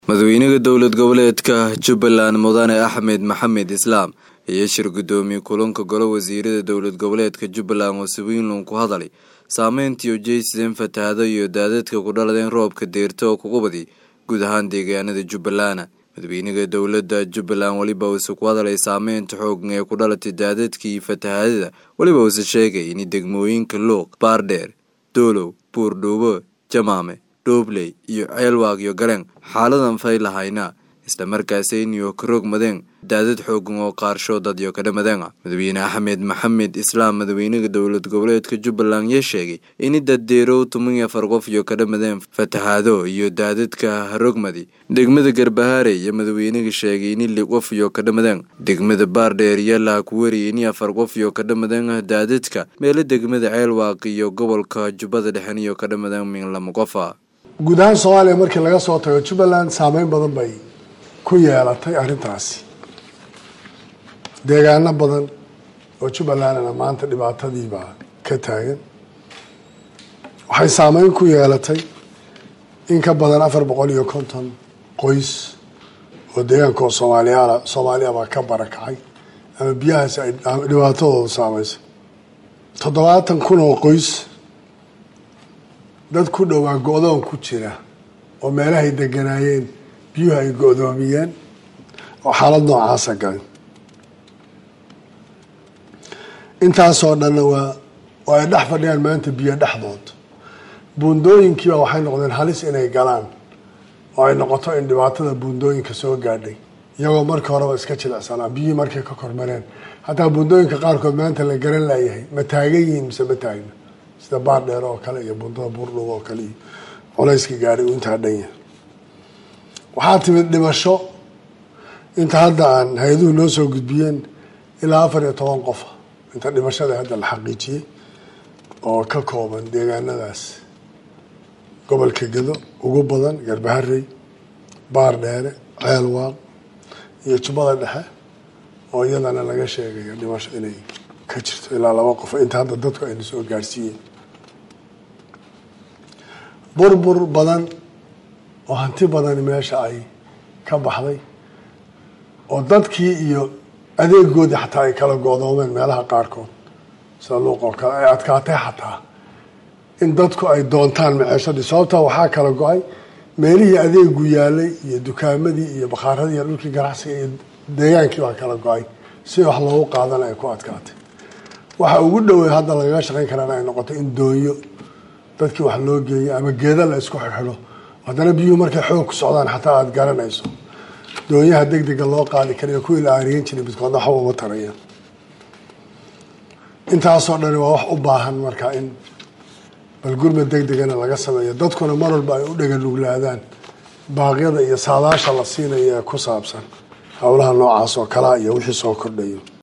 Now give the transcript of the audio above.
madaxweynaha dowlad goboleedka jubbaland mudane axmed maxamed islaam ayaa shir guddoomiye kulanka golo wasiirada dowlad goboleedka jubbaland oo sawiinlon ku hadalay saameyntii ujeysadeen fatahaado iyo daadadka ku dhaladeen roobka deerta oo kugu badi guud ahaan deegaanada jubbaland madaxweynaha dowladda jubbaland weliba uuse ku hadalay saameynta xoogan ee ku dhalatay daadadka iyo fatahaadada weliba uuse sheegay in degmooyinka luuq baardheer doolow buurdhuubo jamaame dhoobley iyo ceelwaag iyo galeen xaaladan fay lahayna islamarkaasi inyo ka rogmadeen daadad xoogan oo qaarsho dadyo ka dhamadeen madaxweyne axmed maxamed islaam madaxweynaha dowlad goboleedka jubbaland yaa sheegay in daddeerow toban iyo afar qof iyo ka dhamadeen fatahaado iyo daadadka rogmadi degmada garbahaare iyo madaxweynaha sheegay in li qof iyo ka dhamadeen degmada baardheer yalaha ku wariyay in afar qof iyo ka dhamadeen daadadka meelo degmada ceelwaaq iyo gobolka jubbada dhexen iyo ka dhamadeen min lama qofa guud ahaan soomaaliya markii laga soo tago jubbaland saameyn badan bay ku yeelatay arrintaasi deegaano badan oo jubbalandna maanta dhibaatadiibaa ka taagan waxay saameyn ku yeelatay in ka badan afar boqol iyo konton qoys oo deegaanka oo soomaaliyaala soomaaliyabaa ka barakacay ama biyahaasi ay dhibaatadooda saameysay toddobaatan kun oo qoys dad ku dhowaa go-doon ku jira oo meelahay deganaayeen biyuhu ay go-doomiyeen oo xaalad noocaasa galin intaasoo dhanna waa oo ay dhex fadhiyaan maanta biyo dhexdood buundooyinkiiba waxay noqdeen halis inay galaan oo ay noqoto in dhibaatada buundooyinka soo gaadhay iyagoo markii horeba iska jilicsanaa biyihii markay ka kormareen hataa buundooyinka qaarkood maanta la garan laayahay ma taagan yihiin mise ma taagna sida baardheer oo kale iyo bundada buurdhub oo kale iyo culayska gaadhay uu intaa dhan yahay waxaa timid dhimasho inta hadda aan hay-aduhu noo soo gudbiyeen ilaa afar iyo toban qofa inta dhimashada hadda la xaqiijiyey oo ka kooban deegaanadaas gobolka gedo ugu badan garbaharey baardheere ceelwaaq iyo jubbada dhexe oo iyadana laga sheegayo dhimasho inay ka jirto ilaa laba qof inta hadda dadku ayna soo gaarsiiyeen burbur badan oo hanti badani meesha ay ka baxday oo dadkii iyo adeegoodii xataa ay kala go-doomeen meelaha qaarkood sida luuq oo kale ay adkaatay xataa in dadku ay doontaan maceeshadii sababtaa waxaa kala go-ay meelihii adeegu yaalay iyo dukaamadii iyo bakhaaradii iyo dhulkii ganacsiga iyo deegaankii baa kala go-ay si wax loogu qaadana ay ku adkaatay waxa ugu dhowey hadda lagaga shaqayn karana ay noqoto in doonyo dadkii wax loo geeyo ama geeda la isku xidho haddana biyuhu markay xoog ku socdaan xataa aada garanayso doonyaha deg dega loo qaadi karayo kuwii la aariyan jiray midkoodna waxba uma taraya intaasoo dhani waa wax u baahan marka in balgurmad deg degana laga sameeyo dadkuna mar walba ay u dhega nuglaadaan baaqyada iyo saadaasha la siinayo ee ku saabsan howlaha noocaas oo kalaa iyo wixii soo kordhayo